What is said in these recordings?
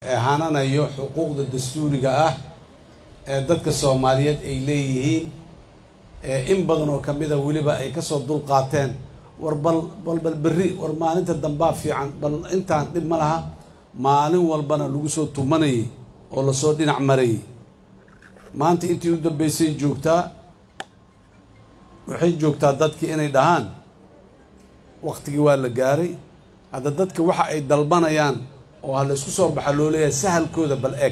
ee hananayo xuquuqda dastuuriga ah ee dadka soomaaliyeed ay leeyihiin ee in badan oo kamida weliba ay kasoo dul qaateen war bal bal bal berri war maalinta dambaa fiican bal intaan dhib ma laha maalin walbana lagu soo tumanayay oo lasoo dhinac marayay maanta intii u dambeysay joogtaa waxay joogtaa dadkii inay dhahaan waktigii waa la gaaray hadda dadka waxa ay dalbanayaan oo ha laysku soo baxa loo leeyahay sahalkooda bal eg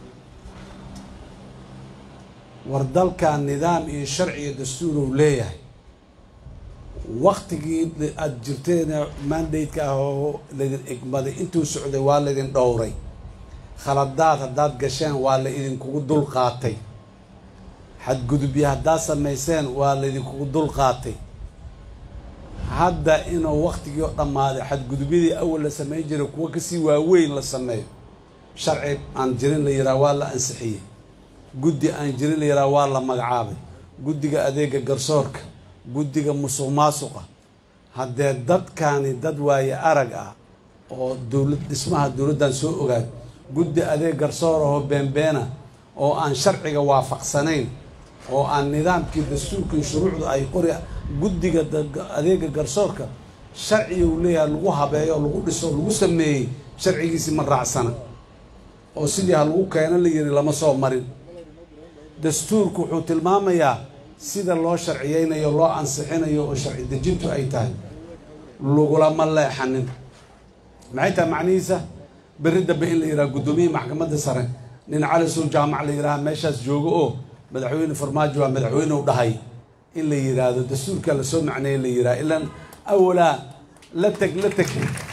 war dalkan nidaam iyo sharci iyo dastuur uu leeyahay waktigii aada jirteena mandate-ka ah oo laydin egmaday intuu socday waa laydin dhowray khaladaad haddaad gasheen waa la idinkugu dul qaatay xadgudubyo haddaad samayseen waa laydinkugu dul qaatay hadda inuu waktigii oo dhammaaday xadgudubyadii awal la samayn jiray kuwo kasii waaweyn la sameeyo sharci aan jirin la yidhaha waa la ansixiyey guddi aan jirin la yidhaha waa la magacaabay guddiga adeega garsoorka guddiga musuq maasuqa haddee dadkani dad waaye arag ah oo dowlad dhismaha dowladdan soo ogaad guddi adeeg garsoor ahoo beenbeena oo aan sharciga waafaqsanayn oo aan nidaamkii dastuurkii shuruucda ay qori guddiga adeega garsoorka sharciga uu leeyahay lagu habeeyo lagu dhiso lagu sameeyey sharcigiisii ma raacsana oo sidii ha lagu keeno la yiri lama soo marin dastuurku wuxuu tilmaamayaa sida loo sharciyeynayo loo ansixinayo oo sharci dejintu ay tahay lagulama leexanin maxay tahay macnihiisa berri dambe in la yidhaha guddoomiyihii maxkamadda sare nin cali sow jaamac la yidhaha meeshaas joogo oo madaxweyne farmaajo waa madaxweyne u dhahay in la yidhaahdo dastuurkaa lasoo macneeye la yidhaha ilaan awalaa la teg la teg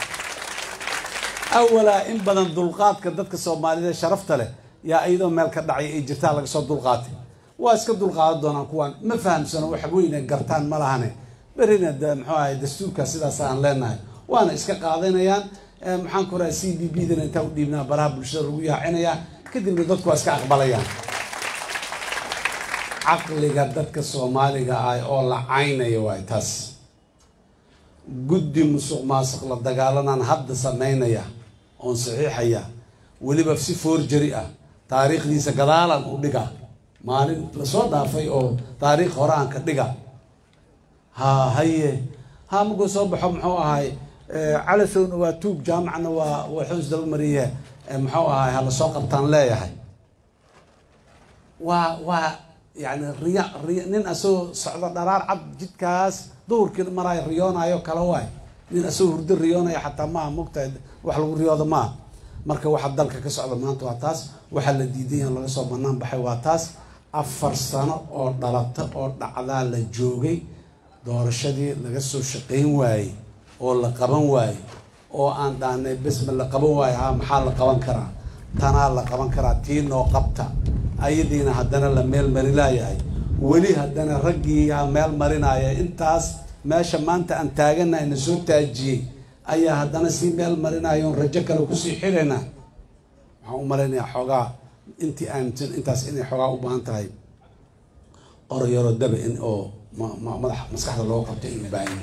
awalaa in badan dulqaadka dadka soomaalida sharafta leh yaa iyadoo meel ka dhacay ay jirtaa laga soo dulqaatay waa iska dulqaadan doonaan kuwaan ma fahamsano wax weyne gartaan ma lahane berina de muxuu ahay dastuurka sidaas aan leenahay waana iska qaadanayaan maxaan ku raha c b b dana intaa u dhiibnaa baraha bulshada lagu yaacinayaa kadibna dadku waa iska aqbalayaan caqliga dadka soomaaliga ah oo la caynaya waay taas guddi musuq maasuq la dagaalanaan hadda samaynaya oon saxiixaya weliba si foorjari ah taariikhdiisa gadaalan u dhiga maalin lasoo dhaafay oo taariikh hore aan ka dhiga ha haye ha markuu soo baxo muxuu ahay calasowna waa tuug jaamacna waa waxuu isdaba mariye muxuu ahay ha lasoo qabtaan leeyahay waa waa yani riya riya nin asagoo socdo dharaar cad jidkaas duhurkii maraayo riyoonayo kale waay nin asagoo hurdo riyoonaya xataa maaha mogtahay wax lagu riyoodo maaha marka waxa dalka ka socda maanta waa taas waxaa la diiday in laga soo banaan baxay waa taas afar sano oo dhalata oo dhacdaa la joogay doorashadii laga soo shaqayn waayey oo la qaban waayey oo aan dhaanay besma la qaban waayo ha maxaa la qaban karaa tanaa la qaban karaa tii noo qabta ayadiina haddana la meel marinaayahay weli haddana raggiiyaa meel marinaya intaas meesha maanta aan taaganahay na soo taajiyey ayaa haddana sii meel marinaya oon rajo kale kusii xidhayna waxaan u malaynayaa xoogaa intii aaminsan intaas inay xoogaa u baahan tahay orayaro daba in oo madax maskaxda loo qabto in baahan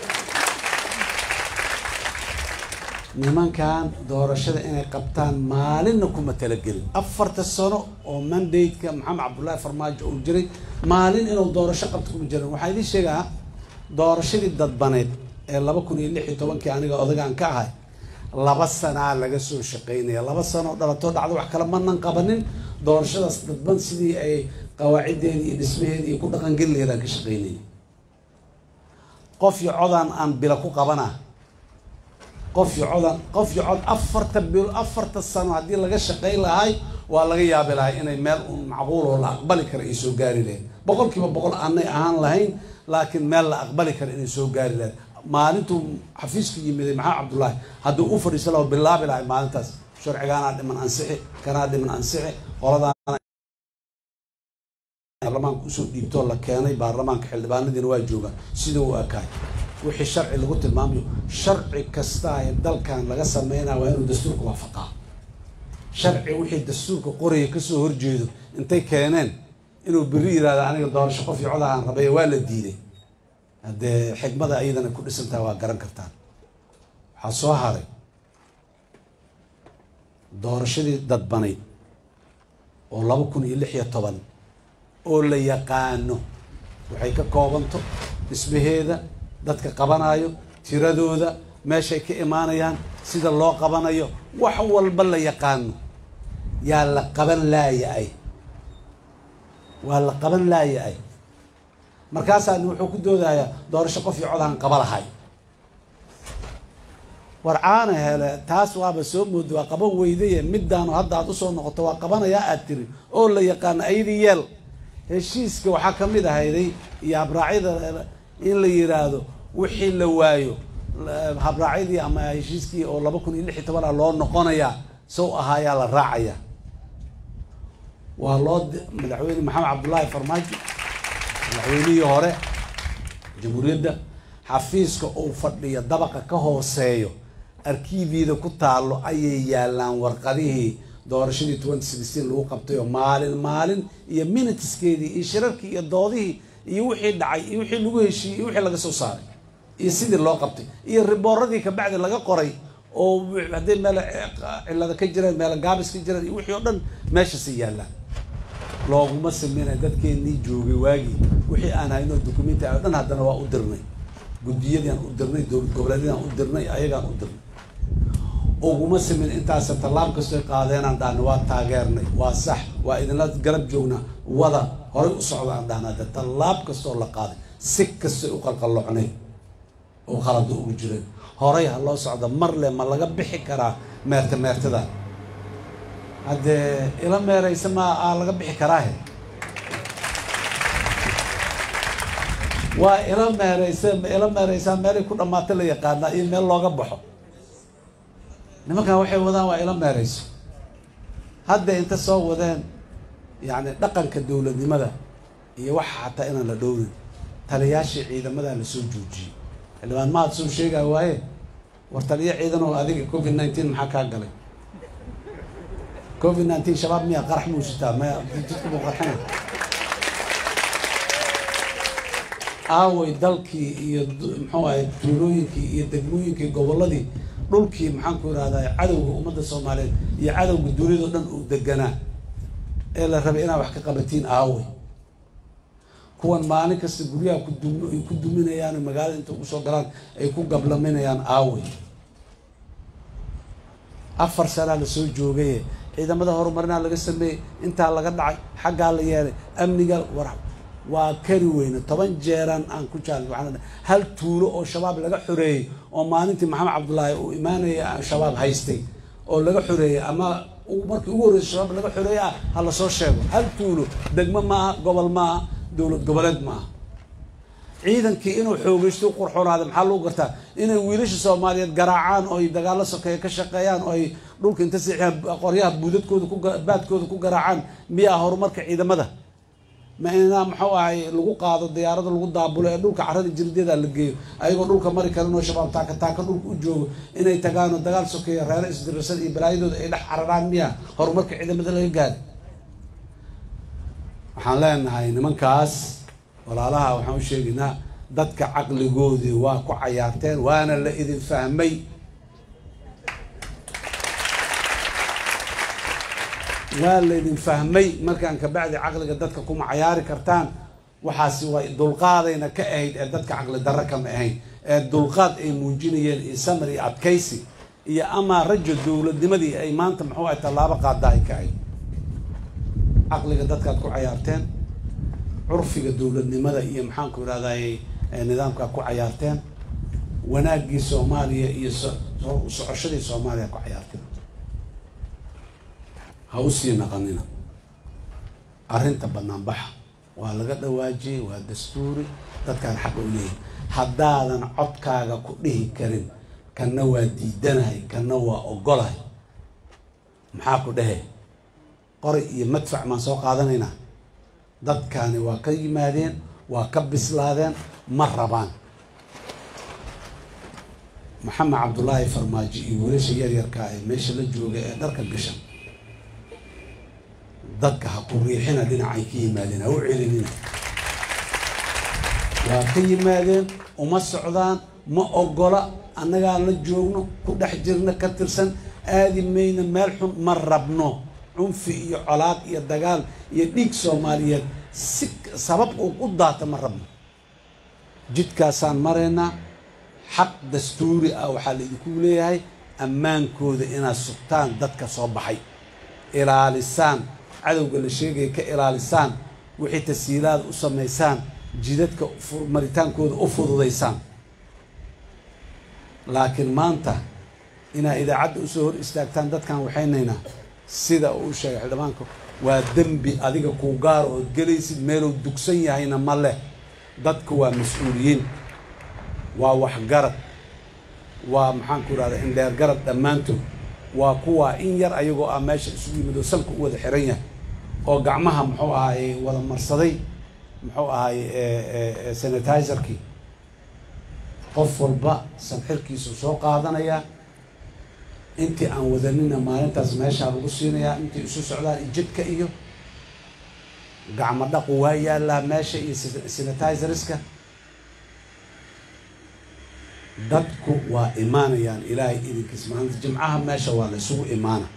nimankan doorashada inay qabtaan maalinna kuma talagelin afarta sano oo mandate-ka maxamed cabdullaahi farmaajo uu jiray maalin inuu doorasho qabto kuma jirin waxaa idiin sheegaa doorashadii dadbaneed ee laba kun iyo lix iyo tobankii aniga odagaan ka ahay laba sanaa laga soo shaqaynaya laba sano dhalatoo dhacda wax kale manan qabanin doorashadaas dadban sidii ay qawaaciddeedi iyo dhismaheedi iyo ku dhaqangeli laheedaan ka shaqaynaya qof iyo codaan aan bila ku qabana qof iyo codan qof iyo cod afarta bil afarta sano haddii laga shaqayn lahay waa laga yaabi lahay inay meel un macquul oo la aqbali kara ay soo gaari lahayd boqol kiiba boqol aanay ahaan lahayn laakiin meel la aqbali kara inay soo gaari lahayd maalintuu xafiisku yimiday maxaa cabdullaahi hadduu u fadhiisan laho bilaabi lahay maalintaas sharcigaanaa dhiman ansixi kanaa dhiman ansixi qoladaana baarlamaanka usoo dhiibtoo la keenay baarlamaanka xildhibaanadiina waa joogaan sida u ekaay wixii sharci lagu tilmaamayo sharci kasta ee dalkan laga sameynaya waa inuu dastuurka waafaqaa sharci wixii dastuurka qoraya kasoo horjeedo intay keeneen inuu beri yihahdo aniga doorasho qof iyo codahaan rabay waa la diiday haddee xikmada iyadana ku dhisantaha waa garan kartaan waxaa soo haray doorashadii dadbanayd oo laba kun iyo lix iyo toban oo la yaqaano waxay ka koobanto dhismaheeda dadka qabanayo tiradooda meeshay ka imaanayaan sida loo qabanayo wax walba la yaqaano yaa la qaban laaya-ay waa la qaban laaya-ay markaasaa wuxuu ku doodayaa doorasho qof iyo codaan qaba lahay war caana hele taas waaba soo mooda waa qaban weydaye midaanu hadda aad usoo noqoto waa qabanayaa aad tiri oo la yaqaano ayadii yeel heshiiska waxaa ka mid ahayday iyo habraacyada in la yiraahdo wixii la waayo habraacyadii ama heshiiskii oo laba kun iyo lix iyo toban ah loo noqonayaa sow ahaayaa la raacaya waa loo madaxweyne maxamed cabdullaahi farmaajo madaxweynihii hore jamhuuriyadda xafiiska uu fadhiyo dabaqa ka hooseeyo arkiibyada ku taalo ayay yaalaan warqadihii doorashadii twenty sixteen lagu qabtay oo maalin maalin iyo minuteskeedii iyo shirarkii iyo doodihii iyo wixii dhacay iyo wixii lagu heshiiyey iyo wixii laga soo saaray iyo sidii loo qabtay iyo ribooradii kabacdi laga qoray oo hadday meel cilada ka jiraan meel gaabis ka jiraan iyo wixii oo dhan meeshasi yaallaan looguma sameynay dadkeenii joogay waagii wixii aan hayno dukumenti o dhan haddana waa u dirnay guddiyadiiaan u dirnay dowlad goboleedyadaan u dirnay ayagaan u dirnay uguma sameyn intaasa tallaab kastoy qaadeenaan dhahna waa taageernay waa sax waa idinla garab joognaa wada horay u socdaan dhahna de tallaab kastoo la qaaday si kastoy u qalqallocnay oo qalada ugu jireen horay ha loo socda marle ma laga bixi karaa meerta meertada haddee ila meeraysa ma aa laga bixi karaahe waa ila meeraysa ma ila meeraysaa meelay ku dhammaata la yaqaanaa iyo meel looga baxo nimankan waxay wadaan waa ila meerayso hadda inta soo wadeen yacni dhaqanka dowladnimada iyo waxa xataa inaan la dhowrin taliyaashii ciidamadaa lasoo joojiyey xildhibaan maad soo sheegaya waaye war taliya ciidan oo adiga covid nineteen maxaa kaa galay covid nineteen shabaab miyaa qarax muusitaa maya jidka buu qarxina aaway dalkii iyo muxuu ahay tuulooyinkii iyo degmooyinkii gobolladii dhulkii maxaan ku irahdaa cadowga ummadda soomaaliyeed iyo cadowga duniyado dhan uu deganaa ee la rabay inaad wax ka qabatiin aaway kuwan maalin kasta guryaha kudum ay ku duminayaan magaalada inta ugu soo galaan ay ku gablaminayaan aaway afar sanaa lasoo joogaye ciidamada horumarinaa laga sameeyey intaa laga dhacay xaggaa la yeelay amniga war waa kari weyne toban jeeraan aan ku jaal waxaan hal tuulo oo shabaab laga xoreeyey oo maalintii maxamed cabdullaahi uu imaanaya shabaab haystay oo laga xoreeyey ama markii ugu horreysay shabaab laga xoreeyey ah ha lasoo sheego hal tuulo degmo maaha gobol maaha dowlad goboleed maaha ciidankii inuu xoogeysto qurxoonaada maxaa lagu gartaa inay wiilasha soomaaliyeed garaacaan oo ay dagaalo sokeeye ka shaqeeyaan oo ay dhulka inta siixiyaan qoryaha buudadkooda ku baadkooda ku garaacaan miyaa horumarka ciidamada ma inaa muxuu ahay lagu qaado diyaarada lagu daabulo ee dhulka carada jirdeeda la geeyo ayagoo dhulka mari karin oo shabaab taaka taaka dhulka u joogo inay tagaanoo dagaal sokeeya reero isdirarsan iyo balaayadooda ay dhex cararaan miyaa horumarka ciidamada laga gaari waxaan leenahay nimankaas walaalaha waxaan u sheegaynaa dadka caqligoodii waa ku cayaarteen waana la idin fahmay waa laydin fahmay markaan kabacdi caqliga dadka kuma cayaari kartaan waxaasi way dulqaadayna ka ahayd ee dadka caqli darro kama ahayn ee dulqaad ay muujinayeen iyo samar iyo adkaysi iyo amaa rajo dowladnimadii ay maanta muxuu ahay tallaabo qaada ay ka ahayd caqliga dadkaad ku cayaarteen curfiga dowladnimada iyo maxaanku irahday nidaamkaa ku cayaarteen wanaaggii soomaaliya iyo socoshadii soomaaliya ku cayaarteen ha usii naqanina arrinta banaanbaxa waa laga dhawaajiyey waa dastuuri dadkaan xaq u leeyahy haddaadan codkaaga ku dhihi karin kanna waa diidanahay kanna waa ogolahay maxaa ku dhehe qori iyo madfac maan soo qaadanaynaa dadkaani waa ka yimaadeen waa ka bislaadeen ma rabaan maxamed cabdullaahi farmaajo iyo wiilasha yaryarkaa ee meesha la jooga ee dharka gashan dadka ha ku riixina dhinacay ka yimaadeen ha u celinina waa ka yimaadeen uma socdaan ma ogola annagaan la joogno ku dhex jirna ka tirsan aadi mayna meel xun ma rabno cunfi iyo colaad iyo dagaal iyo dhiig soomaaliyeed si sabab uu u daata ma rabno jidkaasaan maraynaa xaq dastuuri ah waxaa laidinku leeyahay ammaankooda inaad sugtaan dadka soo baxay ilaalisaan cadowga la sheegaya ka ilaalisaan wixii tashiilaada u samaysaan jidadka maritaankooda u fududaysaan laakiin maanta inaad idaacadda usoo hor istaagtaan dadkan waxaynaynaa sida uu sheegay xildhibaanka waa dembi adiga kuu gaar ood gelaysid meeluu dugsan yahayna ma leh dadku waa mas-uuliyiin waa waxgarad waa maxaanku irahda indheer garad dhammaantood waa kuwaa in yar ayagoo ah meesha isugu yimid oo sanka u wada xiran yahay oo gacmaha muxuu ahaye wada marsaday muxuu ahaye sanitizerkii qof walba sanxirkiisu soo qaadanayaa intii aan wadanina maalintaas meeshaa lagu siinayaa intii isu socdaan jidka iyo gacmo dhaqu waa yaallaa meesha iyo sanitizeriska dadku waa imaanayaan ilaahay idinkiis maalinta jimcaha meesha waa la isugu imaana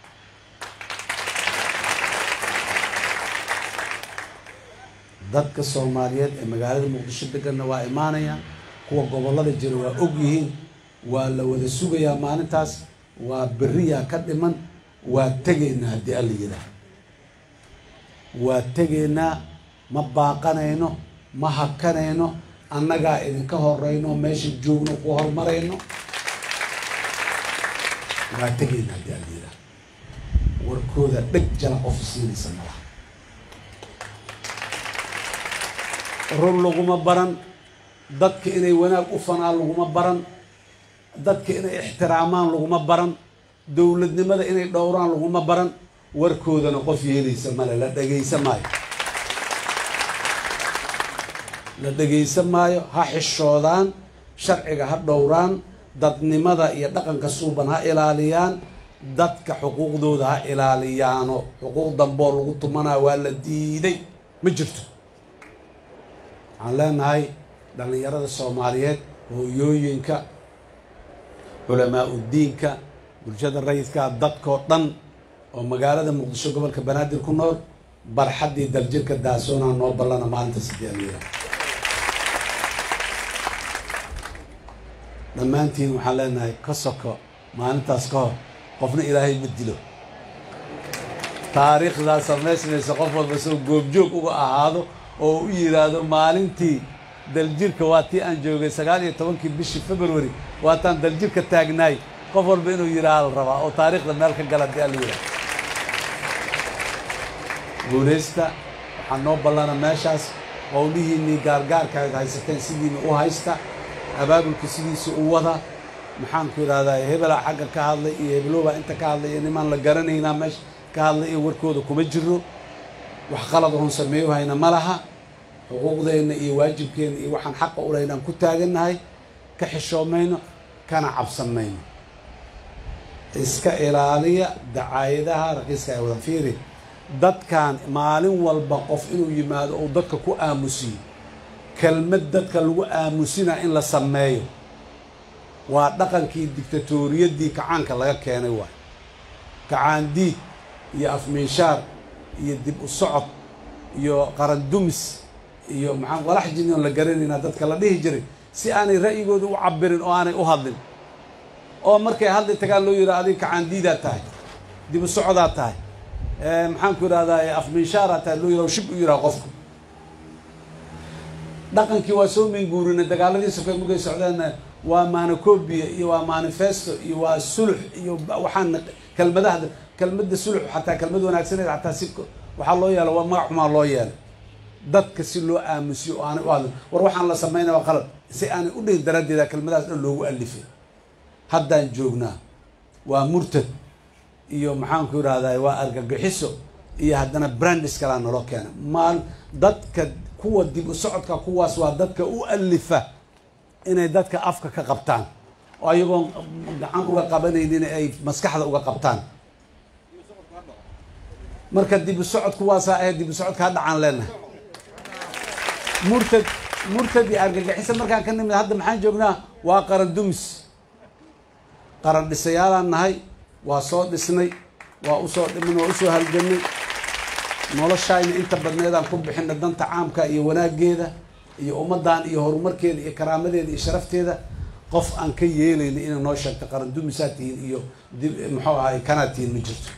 dadka soomaaliyeed ee magaalada muqdisho deganna waa imaanayaan kuwa gobollada jira waa og yihiin waa la wada sugayaa maalintaas waa beriyaa ka dhiman waa tegaynaa haddii alla yidhaah waa tegaynaa ma baaqanayno ma hakanayno annagaa idinka horeyno meesha joogno ku horumarayno waa tegaynaa haddii alla yidhaah warkooda dheg jala qof siinaysa malaha rur laguma baran dadka inay wanaag u fanaan laguma baran dadka inay ixtiraamaan laguma baran dowladnimada inay dhowraan laguma baran warkoodana qof yeelaysa male la dhegaysa maayo la dhegaysa maayo ha xishoodaan sharciga ha dhowraan dadnimada iyo dhaqanka suuban ha ilaaliyaan dadka xuquuqdooda ha ilaaliyaano xuquuq damboo lagu tumanaa waa la diiday ma jirto waxaan leenahay dhallinyarada soomaaliyeed hooyooyinka culamaa udiinka bulshada rayidka dadkoo dhan oo magaalada muqdisho gobolka banaadir ku nool barxaddii daljirka daasoonaa noo ballana maalinta sideelyada dhammaantiin waxaan leenahay ka soko maalintaas ka hor qofna ilaahay ma dilo taariikhdaa samaysmaysa qof walba soo goobjoog uga ahaado oo u yidhaahdo maalintii daljirka waa tii aan joogay sagaal iyo tobankii bishii february waataan daljirka taagnaay qof walba inuu yidhaaha la rabaa oo taariikhda meel ka gala dii alla yidhaha guulaysta waxaa noo ballana meeshaas qowlihiinnii gaargaarka aad haysateen sidiina u haysta abaabulka sidiisa u wada maxaanku idhahdaa hebelaa xagga ka hadlay iyo hebelowbaa inta ka hadlay iyo nimaan la garanaynaa meesha ka hadlay iyo warkooda kuma jiro wax qalad oon sameeyo hayna ma laha xuquuqdeenna iyo waajibkeenna iyo waxaan xaqa u lahayn aan ku taagannahay ka xishoomayno kana cabsanmayno iska ilaaliya dacaayadaha raqiiska ay wada fiiri dadkan maalin walba qof inuu yimaado uu dadka ku aamusiyo kelmad dadka lagu aamusinaa in la sameeyo waa dhaqankii dictatoriyadii kacaanka laga keenay waay kacaandiid iyo afmiinshaar iyo dib u socod iyo qarandumis iyo maxaa walax jini oon la garanaynaa dadka la dhihi jiray si aanay ra'yigooda u cabirin oo aanay u hadlin oo markay hadli tagaan loo yidhaha adiga kacaandiidaad tahay dib u socodaad tahay maxaanku idhahdaa afminshaaraad tahay loo yidhaha shib u yidhaha qofku dhaqankii waa soo minguurina dagaaladii sokay markay socdeenna waa manacobia iyo waa manifesto iyo waa sulux iyo waxaan kelmadaha kelmadda sulux xataa kelmad wanaagsaneed xataa si waxaa loo yeela waa magac xumaa loo yeelay dadka si loo aamusiyo oo aanay u hadlin war waxaan la samaynaya waa qalad si aanay u dhihin daraaddeeda kelmadahaas dhan loogu alifay haddaan joognaa waa murtad iyo maxaanku idhahdaa waa argagixiso iyo haddana brandis kalaa naloo keena maal dadka kuwa dib u socodka kuwaas waa dadka u alifa inay dadka afka ka qabtaan oo ayagoon gacan uga qabanaynin ay maskaxda uga qabtaan marka dib u socod kuwaasaa ahayd dib u socodka ha dhacaan leenahay murtad murtad iyo argagixisa markaan ka nimid hadda maxaan joognaa waa qaran dumis qaran dhisayaalaan nahay waa soo dhisnay waa usoo dhiman waa usoo halganay noloshayna inta badneedaan ku bixina danta caamka iyo wanaageeda iyo ummaddan iyo horumarkeeda iyo karaamadeeda iyo sharafteeda qof aan ka yeelayna inay noo sheegto qaran dumisaa tihiin iyo muxuu ahay kanaa tihiin ma jirto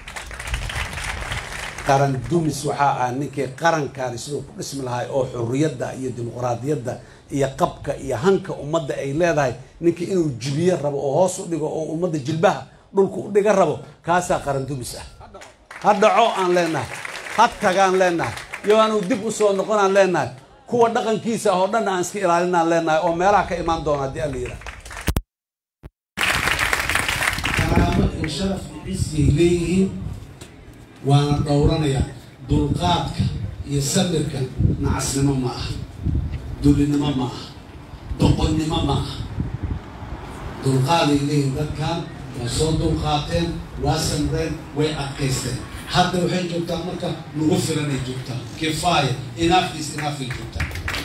qaran dumis waxaa ah ninkii qarankaani siduu ku dhismi lahay oo xurriyadda iyo dimuqraadiyadda iyo qabka iyo hanka ummadda ay leedahay ninkii inuu jibiye rabo oo hoos u dhigo oo ummadda jilbaha dhulka u dhiga rabo kaasaa qaran dumis ah ha dhaco aan leenahay ha tagaan leenahay iyo aanu dib usoo noqon aan leenahay kuwa dhaqankiisa oo dhan aan iska ilaalinaan leenahay oo meelaha ka imaan doona haddii alla yidhaha karaamo iyo sharaf iyo cisiyay leeyihiin waana dhowranaya dulqaadka iyo sabirka nacasnimo ma aha dulinimo ma aha doqonnimo ma aha dulqaaday leeyihiin dadkan waa soo dulqaateen waa samreen way adkaysteen hadda waxay joogtaan marka nagu filanay joogtaan kifaaya enough is enough ay joogtaan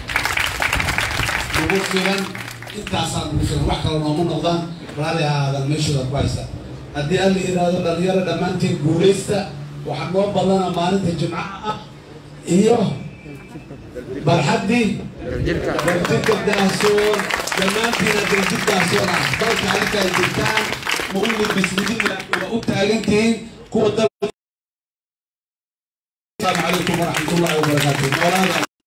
nagu filan intaasaa nagu filan wax kale nooma noqdaan raali ahaadan meeshooda ku haystaan haddii alla yidhaahdo dhalinyaro dhammaanteen guulaysta waxaa noo badana maalinta jimcaha ah iyo barxaddii darjidka daasoon dhammaantiina darjid daasoon ah dalka adinka ay jirtaan ma u libisnidina waa u taagantihiin kuwa dal السلام عليكم ورحمة الله وبركاته